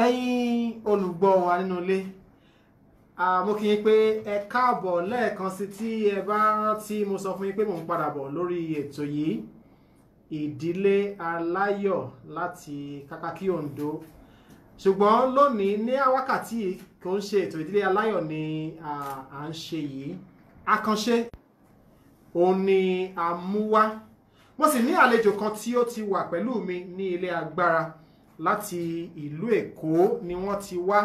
ẹ̀yin olùgbọ́ wa nínú ilé mo kí yín pé ẹ káàbọ̀ lẹ́ẹ̀kan sí tí ẹ bá rántí mo sọ fún yín pé mò ń padà bọ̀ lórí ètò yìí ìdílé aláyọ̀ láti kákákí Oǹdó ṣùgbọ́n lónìí ní wákàtí kò ń ṣe ètò ìdílé aláyọ̀ ni à ń ṣe yìí àkànṣe òun ni a mú wá mo sì ní àlejò kan tí ó ti wà pẹ̀lú mi ní ilé agbára láti ìlú Èkó ni wọ́n ti wá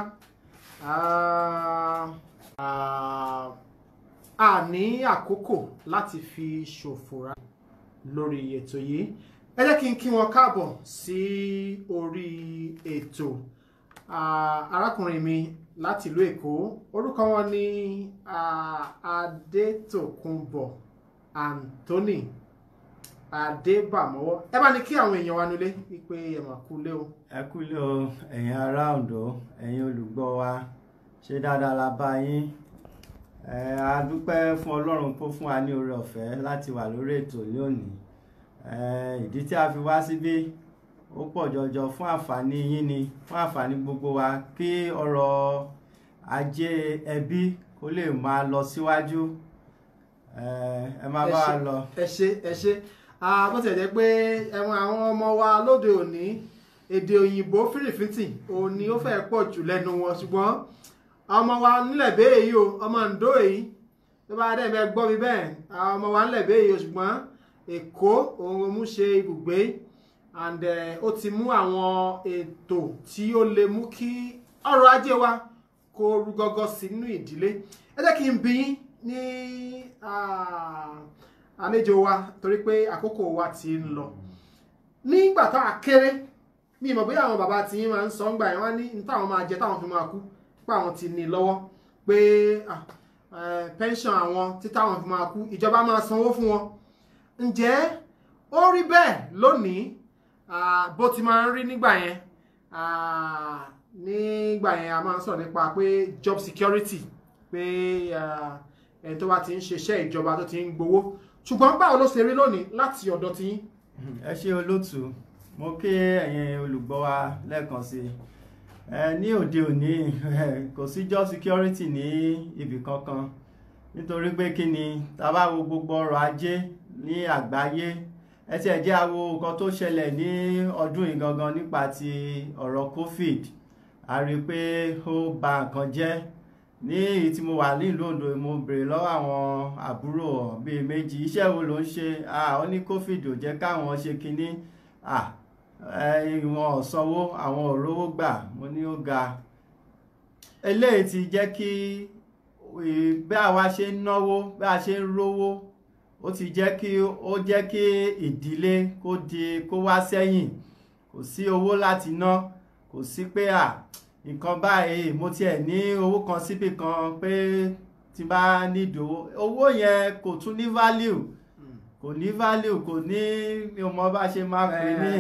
a ní àkókò láti fi ṣòfò rà lórí ètò yìí ẹ jẹ́ kí n kí wọn káàbọ̀ sí orí ètò arákùnrin mi láti ìlú Èkó orúkọ wọn ni Adétòkunbọ̀ Anthony Adébàmọ́wọ́ ẹ bá ní kí àwọn èèyàn wa nulẹ̀ wípé ẹ mà kú lé o. ẹ kú lé o ẹ̀yin ará Oǹdó ẹ̀yin olùgbọ́ wa ṣe dáadáa la bá yín ẹ a dúpẹ́ fún Ọlọ́run kó fún wa ní oore ọ̀fẹ́ láti wà lórí ètò lónìí ẹ ìdí tí a fi wá síbí ó pọ̀ jọjọ fún àǹfààní yín ni fún àǹfààní gbogbo wa kí ọrọ̀ ajé ẹbí kó lè máa lọ síwájú ẹ ẹ máa bá wa lọ. ẹ ṣé ẹ ṣé bó tilẹ̀ jẹ́ pé ẹ̀wọ̀n àwọn ọmọ wa lóde òní èdè òyìnbó fìrìfìtì òní ó fẹ́ pọ̀ jù lẹ́nu wọn ṣùgbọ́n ọmọ wa nílẹ̀ bẹ́ẹ̀ yìí o ọmọ Oǹdó yìí tó bá dẹ̀ bẹ́ẹ̀ gbọ́ mi bẹ́ẹ̀ ọmọ wa nílẹ̀ bẹ́ẹ̀ yìí o ṣùgbọ́n Èkó òun mú ṣe ibùgbé and ó ti mú àwọn ètò tí ó lè mú kí ọrọ̀ ajé wa kó rú gọ́gọ́ sínú ìdílé ẹ jẹ́ kí n bí yín ní àlejò wa torí pé àkókò wa ti ń lọ nígbà tá a kéré mi mọ̀ bóyá àwọn bàbá tí yín máa ń sọ ń gbà yẹn wá ní ní táwọn máa jẹ táwọn fi máa kú pé àwọn ti ní lọ́wọ́ pé pension àwọn tí táwọn fi máa kú ìjọba máa sanwó fún wọn ǹjẹ́ ó rí bẹ́ẹ̀ lónìí bó ti máa ń rí nígbà yẹn nígbà yẹn a máa ń sọ̀rọ̀ nípa pé job security pé ẹni tó bá ti ń ṣiṣẹ́ ìjọba tó ti ń gbowó ṣùgbọ́n báwo ló ṣe rí lónìí láti ọ̀dọ̀ tí yín. ẹ ṣe olóòtú mo kí ẹ̀yin olùgbọ́ wa lẹ́ẹ̀kan sí ẹ ní òde òní kò sí job security ní ibì kankan nítorí pé kí ni tá bá wo gbogbo ọrọ̀ ajé ní àgbáyé ẹ ti ẹ̀ jẹ́ àwo nǹkan tó ṣẹlẹ̀ ní ọdún yìí gangan nípa ti ọ̀rọ̀ covid a rí i pé ó ba nǹkan jẹ́ ní èyí tí mo wà nílùú Oǹdó mo béèrè lọ́wọ́ àwọn àbúrò bíi méjì iṣẹ́ wo ló ń ṣe ó ní covid ò jẹ́ káwọn ṣe kinní wọn ò sanwó àwọn ò rówó gbà mo ní ó ga eléyìí ti jẹ́ kí bí àwa ṣe ń náwó bí a ṣe ń rówó ó ti jẹ́ kí ó jẹ́ kí ìdílé kó di kó wá sẹ́yìn kò sí owó láti ná kò sí pé à nǹkan báyìí mo tiẹ̀ ní owó kan síbì kan pé tí bá nídìí owó owó yẹn kò tún ní value kò ní value kò ní mi ò mọ bá ṣe máa pè ní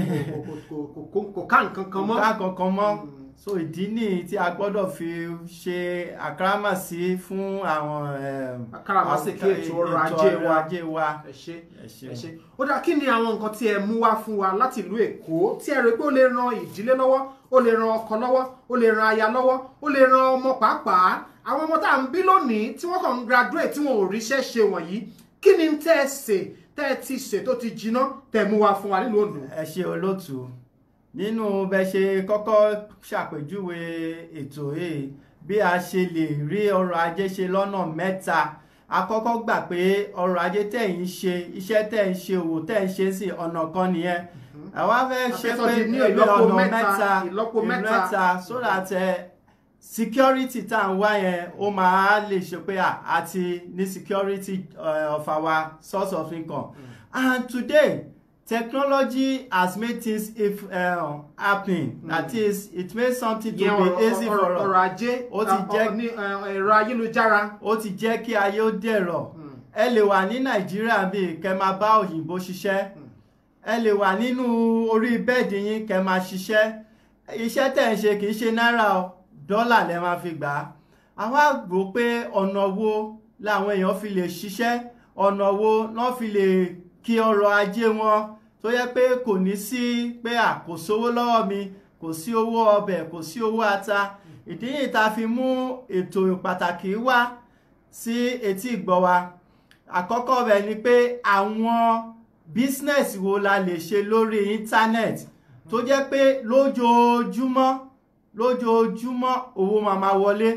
kò ká nǹkan kan mọ́ kò ká kankan mọ́ so ìdí nìyí tí a gbọ́dọ̀ fi ṣe àkàràmàsí fún àwọn àkàràmàsíkí ètò ọrọ̀ ajé wa ẹ ṣé ẹ ṣé ó dá kí ni àwọn nǹkan tí ẹ mú wá fún wa láti ìlú Èkó tí ẹ rò pé ó lè ran ìdílé lọ́wọ́ ó lè ran ọkọ lọ́wọ́ ó lè ran aya lọ́wọ́ ó lè ran ọmọ pàápàá àwọn ọmọ tá à ń bí lónìí tí wọ́n kàn ń graduate tí wọn ò ríṣẹ́ ṣe wọ̀nyí kí ni tẹ́ ẹ sè tẹ́ ẹ ti sè tó ti jiná tẹ́ mú wá fún wa nílùú Oǹdó. ẹ ṣe olóòtú nínú bẹ ṣe kọ́kọ́ ṣàpèjúwe ètò yìí bí a ṣe lè rí ọrọ̀ ajé ṣe lọ́nà mẹ́ta àkọ́kọ́ gbà pé ọrọ̀ ajé tẹ̀ ń ṣe iṣẹ́ tẹ̀ ń ṣe òwò tẹ̀ ń ṣe sí ọ̀nà kan nìyẹn àwa fẹ́ ṣe pé ẹgbẹ́ ọ̀nà mẹ́ta ìlọ́po mẹ́ta so that security tá à ń wá yẹn ó máa lè ṣe pé àti ní security uh, of our source of income mm. and today technology has made things if uh, happening mm. that is it made something to yeah, be easy for us ọrọ̀ ajé ó ti jẹ́ ẹ̀rọ ayélujára ó ti jẹ́ kí ayé ó dẹ̀rọ̀ ẹ lè wà ní nàìjíríà bíi kẹ́ máa bá òyìnbó ṣiṣẹ́ ẹ lè wà nínú orí bẹ́ẹ̀dì yín kẹ́ máa ṣiṣẹ́ iṣẹ́ tẹ̀ ń ṣe kì í ṣe náírà o dọ́là lẹ máa fi gbà á àwa rò pé ọ̀nà wo làwọn èèyàn fi lè ṣiṣẹ́ ọ̀nà wo náà fi lè kí ọrọ̀ ajé wọn tó yẹ pé kò ní sí pé à kò sówó lọ́wọ́ mi kò sí owó ọbẹ̀ kò sí owó ata ìdí yìí tá a fi mú ètò pàtàkì wá sí etí ìgbọ́ wa àkọ́kọ́ rẹ̀ ni pé àwọn business wo la lè ṣe lórí internet tó jẹ́ pé lójoojúmọ́ lójoojúmọ́ owó máa ma wọlé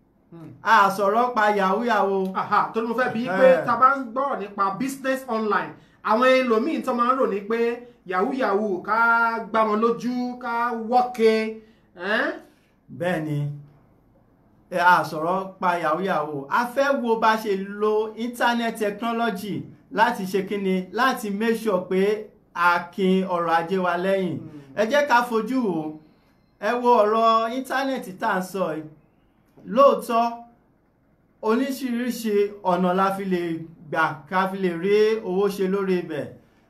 a sọ̀rọ̀ pa yahoo yahoo aha tó ní mo fẹ́ bí pé Eh. tá a bá ń gbọ́rọ̀ nípa business online àwọn ẹlòmíín tó máa ń rò ní pé yahoo yahoo ká gbá wọn lójú ká wọ́ke ẹ́n? bẹ́ẹ̀ ni ẹ a sọ̀rọ̀ pa yahoo yahoo a fẹ́ wo bá ṣe lo internet technology láti ṣe kíni láti make sure pé a kin ọrọ̀ ajé wa lẹ́yìn ẹ jẹ́ ká fojú wò ẹ wo ọ̀rọ̀ íńtánẹ́ẹ̀tì tá à ń sọ yìí lóòótọ́ oníṣiríṣi ọ̀nà la fi lè gbà ká fi lè rí owó ṣe lórí ibẹ̀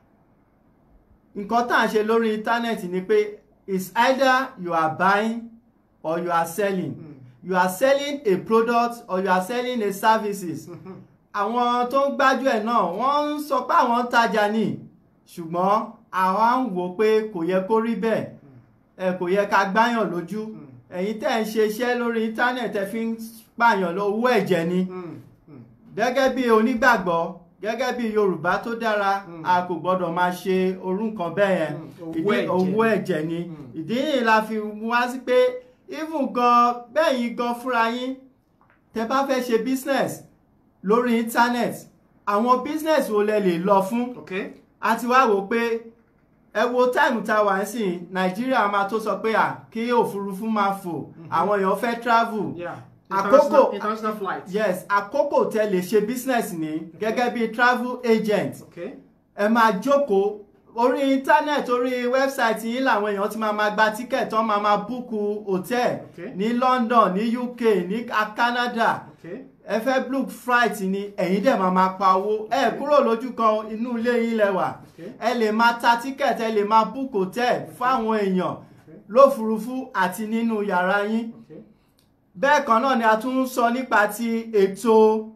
nǹkan tá à ń ṣe lórí íńtánẹ́ẹ̀tì ni pé it's either you are buying or you are selling you are selling a product or you are selling a services àwọn tó ń gbájú ẹ̀ náà wọ́n ń sọ pé àwọn ń tajà ní ṣùgbọ́n àwa ń wò pé kò yẹ kó rí bẹ́ẹ̀ ẹ kò yẹ ká gbáyàn lójú ẹ̀yin tẹ́ ń ṣe iṣẹ́ lórí íńtánẹ̀tì ẹ fi ń pààyàn lọ owó ẹ̀jẹ̀ ni Mm, mm. gẹ́gẹ́ bí onígbàgbọ́ gẹ́gẹ́ bí yorùbá tó dára Mm. a kò gbọ́dọ̀ máa ṣe orú nǹkan bẹ́ẹ̀ yẹn Mm, owó ìdí ẹ̀jẹ̀. owó ẹ̀jẹ̀ ni Mm. ìdí yìí la fi wá sí pé even gan bẹ́yìn gan fúnra yín tẹ́ bá fẹ́ ṣe business lórí internet àwọn business wo lẹ lè lọ fún ok a ti wá wò pé ẹ wo táìmù tá a wà ń sìn nàìjíríà máa tó sọ pé à kí òfurufú máa fò àwọn èèyàn fẹ́ travel yeah Àkókò- international, international flight yes àkókò tẹ́ lè ṣe business ní gẹ́gẹ́ bí travel agent ok ẹ máa jókòó orí internet orí website yìí làwọn èèyàn ti máa ma gba ticket wọ́n máa ma búùkù hotel Okay. ní London ní UK ní Canada ok ẹ fẹ́ book flight ni ẹ̀yin dẹ̀ máa ma pa owó ẹ kúrò lójú kan inú ilé yín lẹ́wà Okay. ẹ lè máa ta ticket ẹ lè máa book hotel fáwọn èèyàn lófurufú àti nínú yàrá yín ok bẹ́ẹ̀ kan náà ni a tún ń sọ nípa ti ètò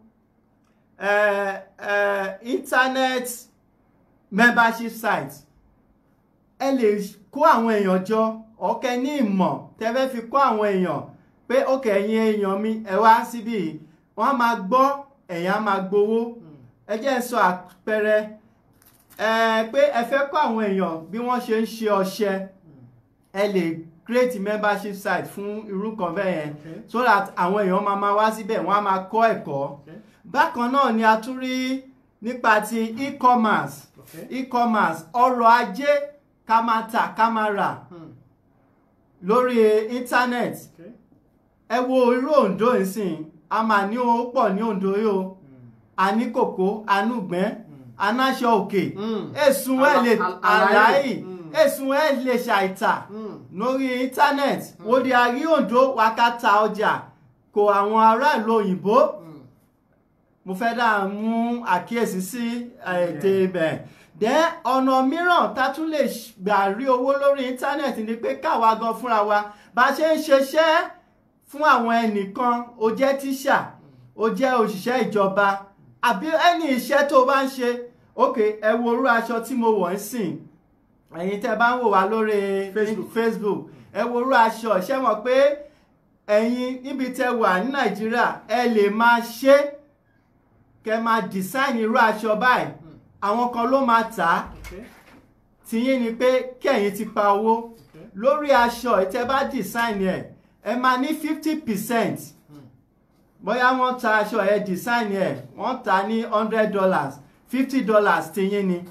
eh, eh, internet membership site ẹ lè kó àwọn èèyàn jọ ọ̀kẹ́ ní ìmọ̀ tẹ́fẹ́ fi kó àwọn èèyàn pé ókè ẹ̀yin èèyàn mi ẹ wá síbí yìí wọ́n á máa gbọ́ ẹ̀yin á máa gbowó ẹ jẹ́ ń sọ àpẹẹrẹ ẹ pé ẹ fẹ́ kó àwọn èèyàn bí wọ́n ṣe ń ṣe ọṣẹ ẹ lè create membership site fún irú kan bẹ́ẹ̀ yẹn Okay. so that àwọn èèyàn máa máa wá síbẹ̀ wọ́n á máa kọ́ ẹ̀kọ́ Okay. bákan náà ni a tún rí nípa ti e-commerce Okay. e-commerce ọrọ̀ ajé ká máa tà ká máa rà Hmm. lórí internet Okay. ẹ wo irú Ondo ìsìn a máa ní owó pọ̀ ní Ondo yìí o a ní kòkó anúgbẹ́ anáṣọ òkè Mm. èsùn ẹ̀ lè Àlà- àlàyé. àlàyé Mm. èsùn ẹ̀ lè ṣàìtà Hmm. lórí internet wo di àrí Ondo wákàtà ọjà kò àwọn aráàlú òyìnbó Hmm. mo fẹ́ dá mú àkíyèsí sí ètè ibẹ̀ dẹ́ ọ̀nà mìíràn tá tún lè gbà rí owó lórí íńtánẹ́ẹ̀tì ni pé káwa gan fúnra wa bá a ṣe ń ṣiṣẹ́ fún àwọn ẹnìkan o jẹ́ tíṣà o jẹ́ òṣìṣẹ́ ìjọba àbí ẹni iṣẹ́ tó o bá ń ṣe ok ẹ wo orú aṣọ tí mo wọ̀ ń sìn ẹ̀yin tẹ́ bá ń wò wá lórí Facebook. Facebook ẹ wo orú aṣọ ṣé mọ̀ pé ẹ̀yin níbi tẹ́ wà ní Nàìjíríà ẹ lè máa ṣe é kẹ máa design irú aṣọ báyìí àwọn kan ló máa tà á Okay. tìyín ni pé kẹ̀yin ti pa owó Okay. lórí aṣọ ìtẹ́ bá design ẹ̀ ẹ máa ní fifty percent bóyá wọ́n ta aṣọ ẹ̀ design ẹ̀ wọ́n tà ní hundred dollars fifty dollars tìyín ni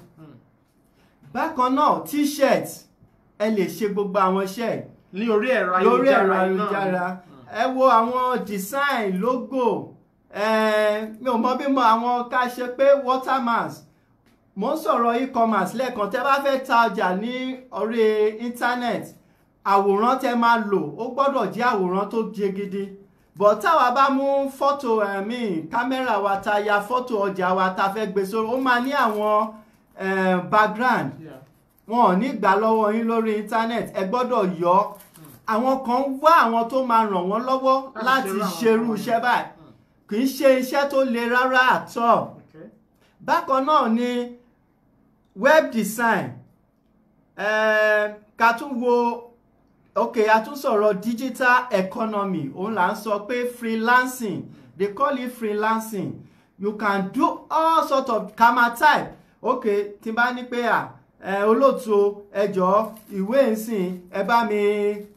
bákan náà t-shirt ẹ lè ṣe gbogbo àwọn iṣẹ́ ẹ̀ ní orí ẹ̀rọ lórí ẹ̀rọ ayélujára yìí náà ni. ayélujára ẹ wo àwọn design logo eh, mi ò mọ bí mo àwọn ká ṣe pé watermarks mo ń sọ̀rọ̀ e-commerce lẹ́ẹ̀kan tẹ́ bá fẹ́ ta ọjà ní orí internet àwòrán tẹ́ máa lò ó gbọ́dọ̀ jẹ́ àwòrán tó jẹ gidi bọ̀ táwa bá mú fọ́tò ẹ̀mí kámẹ́rà wa ta ya fọ́tò ọjà wa ta fẹ́ gbé sórí ó máa ní àwọn eh, background Yeah. wọn ò ní gbà lọ́wọ́ yín lórí internet ẹ gbọ́dọ̀ yọ ọ́. àwọn kan wá àwọn tó máa ràn wọ́n lọ́wọ́ Láti láti ṣerú àwọn ṣerú nǹkan iṣẹ́ wọ̀nyí. báyìí kì í ṣe iṣẹ́ tó le rárá àtọ̀ Okay. bákan náà ni web design eh, ká tún wo ok a tún sọ̀rọ̀ digital economy òun là ń sọ pé freelancing they call it freelancing you can do all sort of kama type ok tí n bá ní pé à ẹ olóòtú o, ẹ jọ̀ọ́ ìwé ìsìn ẹ bá mi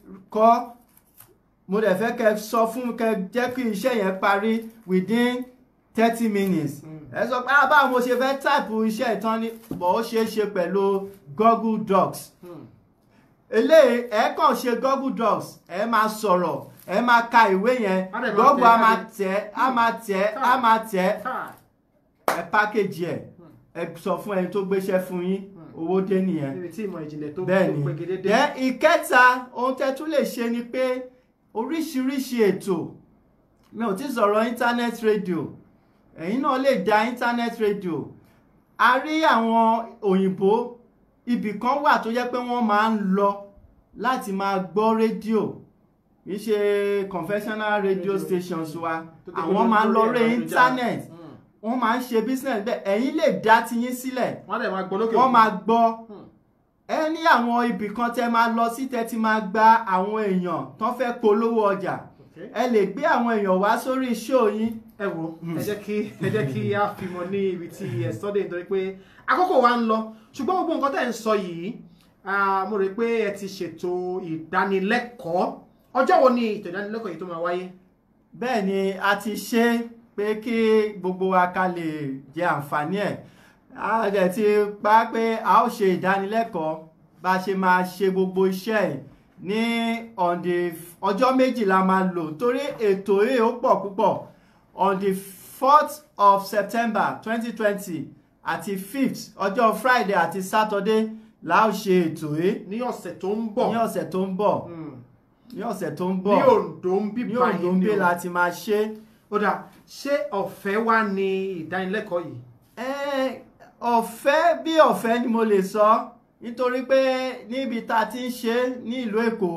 kọ mo dẹ̀ fẹ́ kẹ́ sọ fún kẹ́ jẹ́ kí iṣẹ́ yẹn parí within thirty minutes ẹ sọ pé ah báwo mo ṣe fẹ́ type iṣẹ́ ìtàn ni bọ̀ ó ṣeé ṣe pẹ̀lú Google Docs Hmm. eléyìí ẹ kàn ṣe Google Docs ẹ máa sọ̀rọ̀ ẹ máa ka ìwé yẹn Á dẹ̀ máa Google tẹ̀ á máa jáde. tẹ̀ á máa tẹ̀ á máa tẹ̀ Káà. ẹ pákéjì ẹ ẹ sọ fún ẹni tó gbéṣẹ́ fún yín owó dé nìyẹn níbi tí ìmọ̀ ìjìnlẹ̀ tó tó bẹ́ẹ̀ni pegedede. then ìkẹta ohun tẹ́ tún lè ṣe ni pé oríṣiríṣi ètò mi ò ti sọ̀rọ̀ internet radio ẹ̀yin náà lè dá internet radio a rí àwọn òyìnbó ibì kan wà tó jẹ́ pé wọ́n máa ń lọ láti máa gbọ́ rédíò kì í ṣe conventional radio Radio. stations wa Tó ti àwọn gbé máa ń lọ lórí rí ẹ̀rọ internet ayélujára. Hmm. wọ́n máa ń ṣe business bẹ́ẹ̀ ẹ̀yin lè dá tiyín sílẹ̀ wọ́n á dẹ̀ máa gbọ́ lókè wọ́n òkun. máa gbọ́ Hmm. ẹ ní àwọn ibì kan tẹ máa lọ sí tẹ ti máa gba àwọn èèyàn tán fẹ́ polówó ọjà Okay. ẹ lè gbé àwọn èèyàn wá sórí show yín ẹ wo ẹ jẹ́ kí ẹ jẹ́ kí a fi mọ ní ibi tí ẹ sọ dé nítorí pé àkókò wa ń lọ ṣùgbọ́n gbogbo nǹkan tẹ̀ ń sọ yìí ah, mo rò pé ẹ ti ṣètò ìdánilẹ́kọ̀ọ́ ọjọ́ wo ni ètò ìdánilẹ́kọ̀ọ́ yìí tó máa wáyé. bẹ́ẹ̀ ni a ti ṣe pé kí gbogbo wa ká lè jẹ àǹfààní ẹ̀ a dẹ̀ ti pa pé a ó ṣe ìdánilẹ́kọ̀ọ́ bá a ṣe máa ṣe gbogbo iṣẹ́ ẹ̀ ní on the ọjọ́ méjì la máa lò torí ètò yìí ó pọ̀ púpọ̀ on the fourth of September twenty twenty àti fifth ọjọ́ Friday àti Saturday la ó ṣe ètò yìí ní ọ̀sẹ̀ tó ń bọ̀ ní ọ̀sẹ̀ tó ń bọ̀ Hmm. ní ọ̀sẹ̀ tó ń bọ̀ ní Oǹdó ń bí ní báyìí Oǹdó ń ni gbé o. la ti máa ṣe é. ó dà ṣé ọ̀fẹ́ wá ní ìdánilẹ́kọ̀ọ́ yìí. Ẹ́, ọ̀fẹ́ bí ọ̀fẹ́ ni mo lè sọ nítorí pé níbi tá a ti ń ṣe é ní ìlú Èkó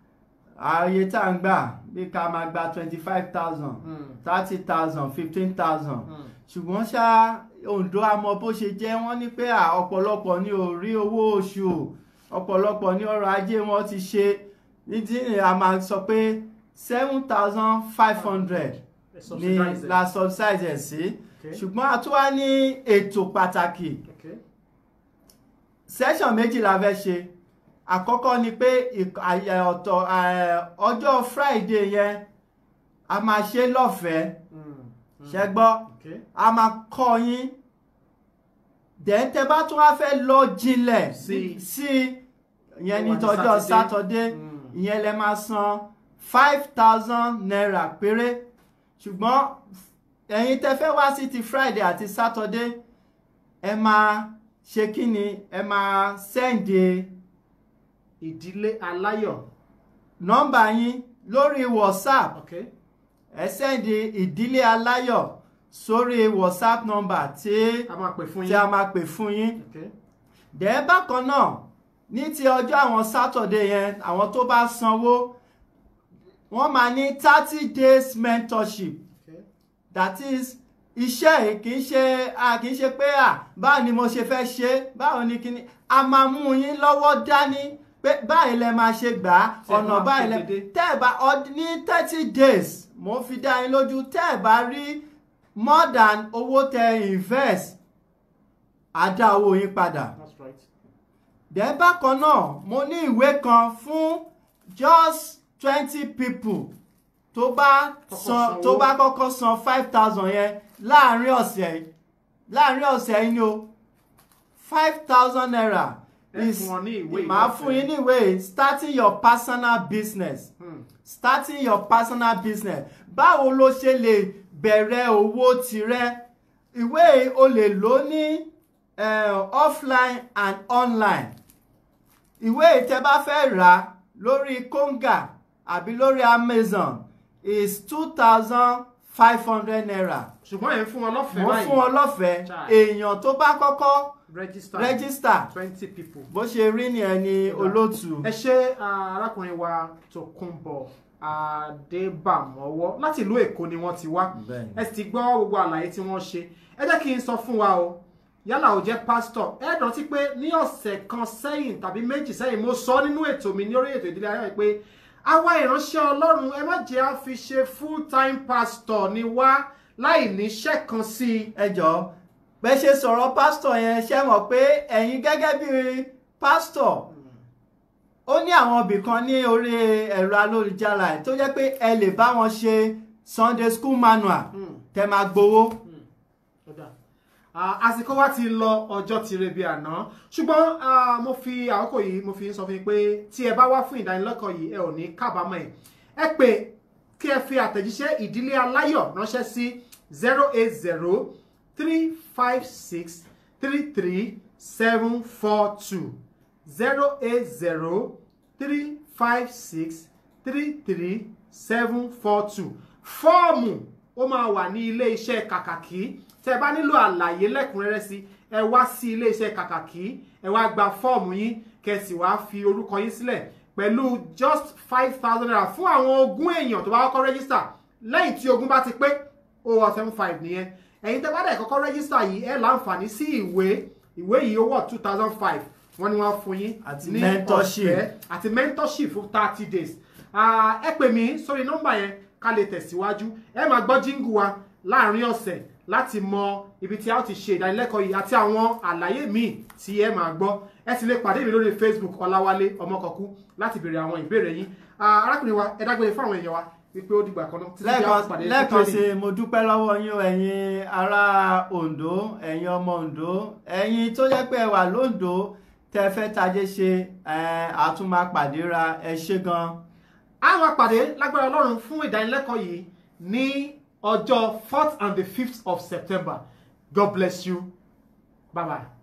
ààyè tá à ń gbà bí ká máa gba twenty five thousand Hmm. thirty thousand fifteen thousand Hmm. ṣùgbọ́n ṣá Oǹdó àmọ́ bó ṣe jẹ́ wọ́n ní pé à, ọ̀pọ̀lọpọ̀ ni ò rí owó oṣù o ọ̀pọ̀lọpọ̀ ní ọrọ̀ ajé wọn ti ṣe nídìí a máa sọ pé seven thousand five hundred Ẹ ni subsidize ẹ̀. la subsidize ẹ̀ sí Okay. ṣùgbọ́n a tún wá ní ètò pàtàkì Okay. session méjì la fẹ́ ṣe àkọ́kọ́ ni pé ìk- àyè ọ̀tọ̀ eh, ọjọ́ Friday yẹn a máa ṣe lọ́fẹ̀ẹ́ Hmm. Hmm. ṣẹ gbọ́ Okay. a máa kọ́ yín then tẹ́ bá tún wá fẹ́ lọ jinlẹ̀ Sí. sí ìyẹn ní Ó wà ní tọjọ́ Saturday. Saturday Hmm. ìyẹn lẹ máa san five thousand naira péré ṣùgbọ́n ẹ̀yin tẹ́ fẹ́ wá sí ti Friday àti Saturday ẹ máa ṣe kí ni ẹ máa sẹ́ǹdì ìdílé aláyọ̀. nọ́mbà yín lórí WhatsApp Okay. ẹ sẹ́ǹdì ìdílé aláyọ̀ sórí WhatsApp nọ́mbà tí a máa pè fún tí yín. a máa pè fún yín Okay. dẹ̀ bákan náà ní ti ọjọ́ àwọn Saturday yẹn àwọn tó bá sanwó wọ́n máa ní thirty days mentorship Okay. that is iṣẹ́ yìí kì í ṣe a kì í ṣe pé à báwo ni mo ṣe fẹ́ ṣe báwo ni kíni a máa mú yín lọ́wọ́ dání pé báyìí lẹ máa ṣe gbà á Ṣé ẹ ọ̀nà máa báyìí lẹ pegedé? tẹ́ ẹ̀ bá ọd- ní thirty days mo fi dá yín lójú tẹ́ ẹ̀ bá rí more than owó tẹ invest á dá owó yín padà That's right. then bákan náà mo ní ìwé kan fún just twenty people tó bá Kọ́kọ́ san sanwó. tó bá kọ́kọ́ san five thousand yẹn láàrin ọ̀sẹ̀ yìí láàrin ọ̀sẹ̀ yìí ni o five thousand naira Ẹ is fún wọn ní ìwé màá ìlọ́fẹ̀ẹ́. fún yín ní ìwé yìí, starting your personal business Hmm. starting your personal business báwo ló ṣe lè bẹ̀rẹ̀ owó tirẹ̀ ìwé yìí o lè lò ní eh, offline and online ìwé yìí tẹ́ bá fẹ́ rà lórí konga àbí lórí amazon is two thousand five hundred naira ṣùgbọ́n ẹ̀ ń fún wọn lọ́fẹ̀ẹ́ wọ́n fún wọn lọ́fẹ̀ẹ́ Chai. èèyàn tó bá kọ́kọ́ register register twenty people. bó ṣe rí ni ẹni olóòtú ẹ ṣe ah, arákùnrin wa Tòkunbọ̀ Adébàmọ́wọ́ láti ìlú Èkó ni wọ́n ti wá Bẹ́ẹ̀ni. ẹ sì ti gbọ́ gbogbo àlàyé tí wọ́n ṣe ẹ jẹ́ kí n sọ fún wa o yálà ò jẹ́ pásítọ̀ ẹ rántí pé ní ọ̀sẹ̀ kan sẹ́yìn tàbí méjì sẹ́yìn mo sọ nínú ètò mi ní orí ètò ìdílé ayọ̀ pé àwa ìránṣẹ́ ọlọ́run ẹ má jẹ́ á fi ṣe full time pastor ni wá láì níṣẹ́ kan sí i. ẹ jọ̀ọ́ bẹ́ẹ̀ ṣe sọ̀rọ̀ pásítọ̀ yẹn ṣe mọ̀ pé ẹ̀yin gẹ́gẹ́ bí pásítọ̀ ó ní àwọn ibì kan ní orí ẹ̀rọ alólujára ẹ̀ tó jẹ́ pé ẹ lè bá wọn ṣe Sunday school manual tẹ máa gbowó. Ọ̀dà. Ah, àsìkò wa ti lọ ọjọ́ ti rebi àná ṣùgbọ́n ah, mo fi àkókò yìí mo fi ń sọ fún yín pé tí ẹ bá wá fún ìdánilẹ́kọ̀ọ́ yìí ẹ ò ní kábàámọ̀ ẹ̀ ẹ pè kí ẹ fi àtẹ̀jíṣẹ́ ìdílé aláyọ̀ ránṣẹ́ sí zero eight zero three five six three three seven four two zero eight zero three five six three three seven four two fọ́ọ̀mù ó máa wà ní ilé iṣẹ́ kàkàkí tẹ́ bá nílò àlàyé lẹ́kùnrẹ́rẹ́ sí ẹ wá sí ilé iṣẹ́ kàkàkí ẹ wá gba fọ́ọ̀mù yín kẹsì wá fi orúkọ yín sílẹ̀ pẹ̀lú just five thousand naira fún àwọn ogún èèyàn tó bá kọ́kọ́ rẹ́gísítà lẹ́yìn tí ogún bá ti pé ó wọ seven five nìyẹn ẹ̀yin tẹ́ bá dẹ̀ kọ́kọ́ rẹ́gísítà yìí ẹ láǹfààní sí ìwé ìwé yìí ó wọ̀ two thousand five wọ́n ní wọ́n fún yín Àti ní mentorship. ọ̀fẹ́ àti mentorship fún thirty days Ah, ẹ pè mí sórí nọ́mbà yẹn ká lè tẹ̀síwájú ẹ máa gbọ́ jíǹgù wa láàrin ọ̀sẹ̀ láti mọ ibi tí a ó ti ṣe ìdánilẹ́kọ̀ọ́ yìí àti àwọn àlàyé míì tí ẹ máa gbọ́ ẹ sì lè pàdé mi lórí Facebook Ọláwálé Ọmọkọ̀kú láti béèrè àwọn ìbéèrè yín Ah, arákùnrin wa ẹ dágbére fún àwọn èèyàn wa wípé ó dìgbà kan náà títí tí a ó pàdé lẹ́ẹ̀kan ní sí i, mo dúpẹ́ lọ́wọ́ yín o ẹ̀yin ará Oǹdó ẹ̀yin ọmọ Oǹdó ẹ̀yin tó jẹ́ pé ẹ wà lóǹdó tẹ́ fẹ́ tajé ṣe ẹ̀, a tún máa pàdé ra ẹ ṣé gan. a máa pàdé lágbára Ọlọ́run fún ìdánilẹ́kọ̀ọ́ yìí ní ọjọ́ fourth and the fifth of September God bless you bye bye.